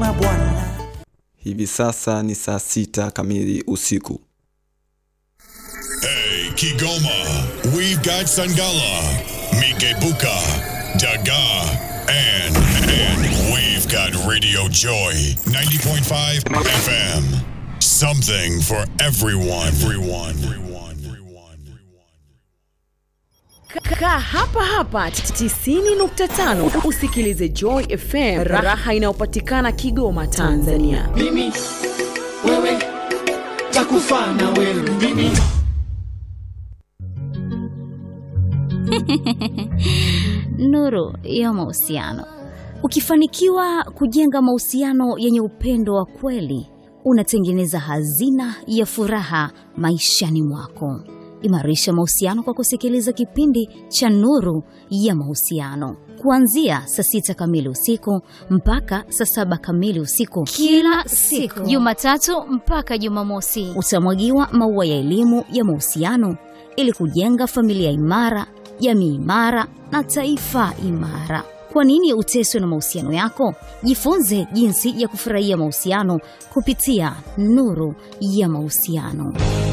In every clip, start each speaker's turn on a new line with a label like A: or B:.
A: mabwana.
B: Hivi sasa ni saa sita kamili usiku.
C: Hey, Kigoma, we've got Sangala, Mikebuka, Daga, and, and we've got Radio Joy 90.5 FM. Something for everyone. Everyone. Everyone. Everyone.
D: Kaa hapa hapa 90.5 usikilize Joy FM, raha inayopatikana Kigoma, Tanzania.
A: Mimi wewe takufa na wewe mimi
E: Nuru ya mahusiano. Ukifanikiwa kujenga mahusiano yenye upendo wa kweli, unatengeneza hazina ya furaha maishani mwako. Imarisha mahusiano kwa kusikiliza kipindi cha Nuru ya Mahusiano kuanzia saa sita kamili usiku mpaka saa saba kamili usiku
F: kila siku Jumatatu mpaka Jumamosi.
E: utamwagiwa maua ya elimu ya mahusiano ili kujenga familia imara, jamii imara na taifa imara. Kwa nini uteswe na mahusiano yako? Jifunze jinsi ya kufurahia mahusiano kupitia Nuru ya Mahusiano.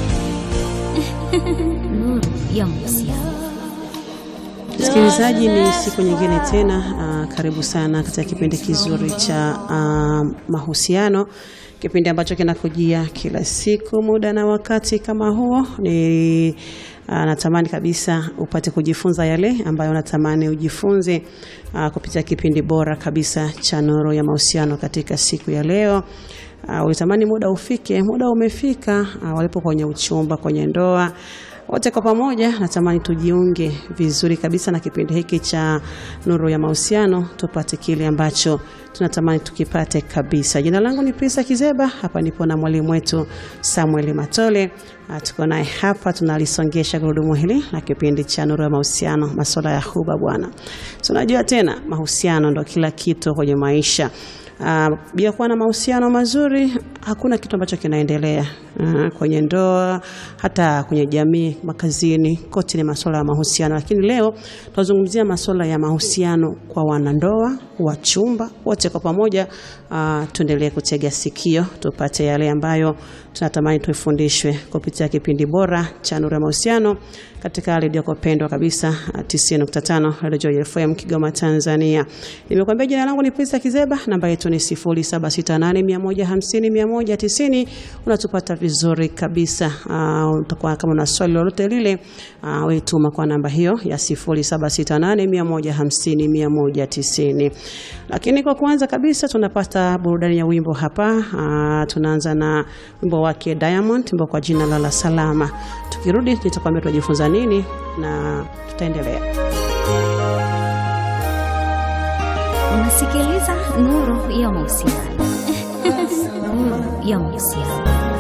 E: Nuru ya Mahusiano.
G: Msikilizaji, ni siku nyingine tena. Uh, karibu sana katika kipindi kizuri cha uh, mahusiano, kipindi ambacho kinakujia kila siku muda na wakati kama huo. Ni uh, natamani kabisa upate kujifunza yale ambayo natamani ujifunze uh, kupitia kipindi bora kabisa cha Nuru ya Mahusiano katika siku ya leo. Uh, ulitamani muda ufike, muda umefika. Uh, walipo kwenye uchumba, kwenye ndoa wote kwa pamoja natamani tujiunge vizuri kabisa na kipindi hiki cha Nuru ya Mahusiano, tupate kile ambacho tunatamani tukipate kabisa. Jina langu ni Prisa Kizeba, hapa nipo na mwalimu wetu Samuel Matole. Ah, Tuko naye hapa tunalisongesha gurudumu hili la kipindi cha Nuru ya Mahusiano, masuala ya huba bwana. Tunajua tena mahusiano ndo kila kitu kwenye maisha. Uh, bila kuwa na mahusiano mazuri hakuna kitu ambacho kinaendelea uh, kwenye ndoa, hata kwenye jamii, makazini, kote ni masuala ya mahusiano. Lakini leo tunazungumzia masuala ya mahusiano kwa wanandoa, wachumba, wote kwa pamoja. Uh, tuendelee kutega sikio tupate yale ambayo tunatamani tuifundishwe kupitia kipindi bora cha Nuru ya Mahusiano katika redio yako pendwa kabisa uh, 90.5 Radio Joy FM Kigoma, Tanzania. Nimekuambia jina langu ni Prisa Kizeba, namba yetu ni 0768150190. Unatupata vizuri kabisa. Uh, utakuwa kama una swali lolote lile, uh, wewe tuma kwa namba hiyo ya 0768150190. Lakini kwa kwanza kabisa tunapata burudani ya wimbo hapa. Uh, tunaanza na wimbo wake Diamond, wimbo kwa jina la La Salama. Tukirudi nitakwambia tunajifunza nini na tutaendelea.
E: Unasikiliza Nuru ya Mahusiano. Nuru ya Mahusiano.